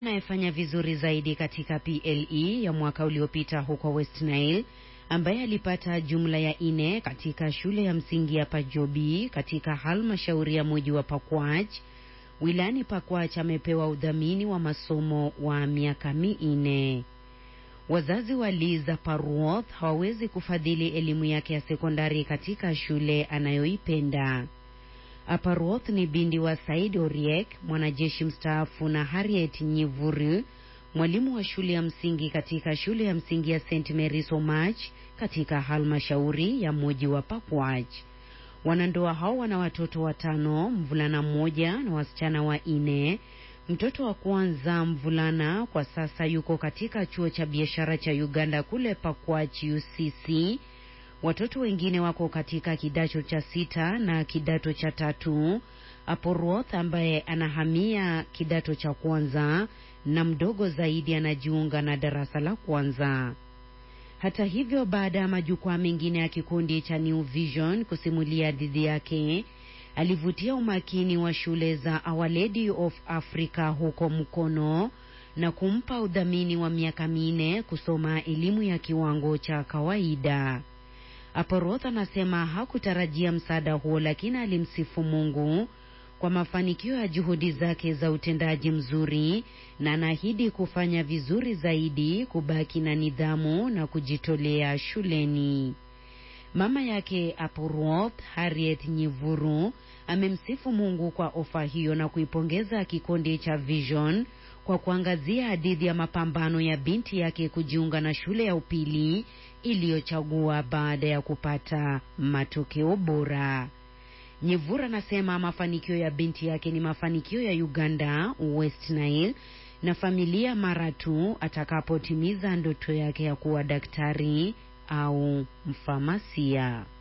Anayefanya vizuri zaidi katika PLE ya mwaka uliopita huko West Nile ambaye alipata jumla ya ine katika shule ya msingi ya Pajobi katika halmashauri ya mji wa Pakwach wilayani Pakwach amepewa udhamini wa masomo wa miaka minne. Wazazi wa Liza Parwoth hawawezi kufadhili elimu yake ya sekondari katika shule anayoipenda. Aparwoth ni binti wa Said Oriek, mwanajeshi mstaafu, na Harriet Nyivuru, mwalimu wa shule ya msingi katika shule ya msingi ya St Mary's Omach katika halmashauri ya mji wa Pakwach. Wanandoa hao wana watoto watano, mvulana mmoja na wasichana wanne. Mtoto wa kwanza mvulana kwa sasa yuko katika chuo cha biashara cha Uganda kule Pakwach UCC. Watoto wengine wako katika kidato cha sita na kidato cha tatu. Aporwoth ambaye anahamia kidato cha kwanza na mdogo zaidi anajiunga na darasa la kwanza. Hata hivyo, baada ya majukwaa mengine ya kikundi cha New Vision kusimulia dhidi yake, alivutia umakini wa shule za Our Lady of Africa huko Mkono na kumpa udhamini wa miaka minne kusoma elimu ya kiwango cha kawaida. Aporoth anasema hakutarajia msaada huo, lakini alimsifu Mungu kwa mafanikio ya juhudi zake za utendaji mzuri na anaahidi kufanya vizuri zaidi, kubaki na nidhamu na kujitolea shuleni. Mama yake Aporoth, Harriet Nyivuru, amemsifu Mungu kwa ofa hiyo na kuipongeza kikundi cha Vision kwa kuangazia hadithi ya mapambano ya binti yake kujiunga na shule ya upili iliyochagua baada ya kupata matokeo bora. Nyevura anasema mafanikio ya binti yake ni mafanikio ya Uganda, West Nile na familia mara tu atakapotimiza ndoto yake ya kuwa daktari au mfamasia.